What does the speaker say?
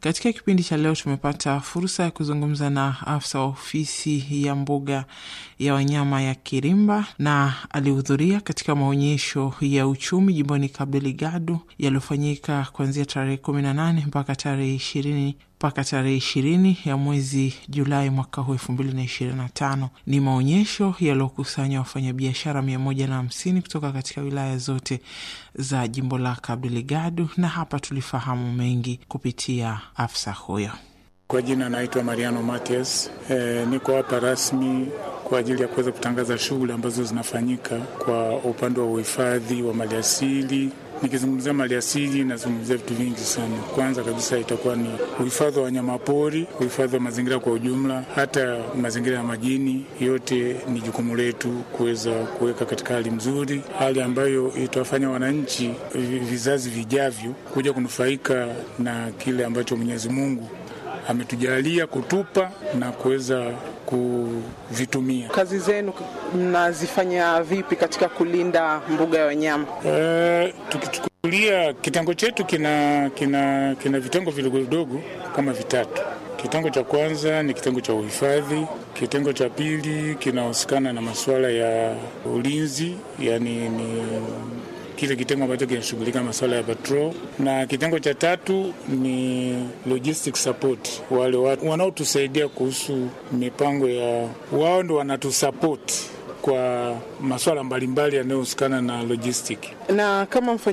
Katika kipindi cha leo tumepata fursa ya kuzungumza na afisa wa ofisi ya mbuga ya wanyama ya Kirimba na alihudhuria katika maonyesho ya uchumi jimboni Cabo Delgado yaliyofanyika kuanzia tarehe kumi na nane mpaka tarehe ishirini mpaka tarehe ishirini ya mwezi Julai mwaka huu elfu mbili na ishirini na tano. Ni maonyesho yaliyokusanya wafanyabiashara mia moja na hamsini kutoka katika wilaya zote za jimbo la Cabo Delgado, na hapa tulifahamu mengi kupitia afisa huyo. Kwa jina naitwa Mariano Matias. E, niko hapa rasmi kwa ajili ya kuweza kutangaza shughuli ambazo zinafanyika kwa upande wa uhifadhi wa maliasili. Nikizungumzia maliasili nazungumzia vitu vingi sana. Kwanza kabisa itakuwa ni uhifadhi wa wanyamapori, uhifadhi wa mazingira kwa ujumla, hata mazingira ya majini. Yote ni jukumu letu kuweza kuweka katika hali nzuri, hali ambayo itawafanya wananchi, vizazi vijavyo, kuja kunufaika na kile ambacho Mwenyezi Mungu ametujalia kutupa na kuweza kuvitumia. Kazi zenu mnazifanya vipi katika kulinda mbuga ya wanyama? E, tukichukulia kitengo chetu kina, kina, kina vitengo vidogo vidogo kama vitatu. Kitengo cha kwanza ni kitengo cha uhifadhi. Kitengo cha pili kinahusikana na masuala ya ulinzi, yani ni kile kitengo ambacho kinashughulika masuala ya patrol, na kitengo cha tatu ni logistic support, wale watu wanaotusaidia kuhusu mipango ya wao, ndo wanatusupport kwa masuala mbalimbali yanayohusikana na logistic. Na kama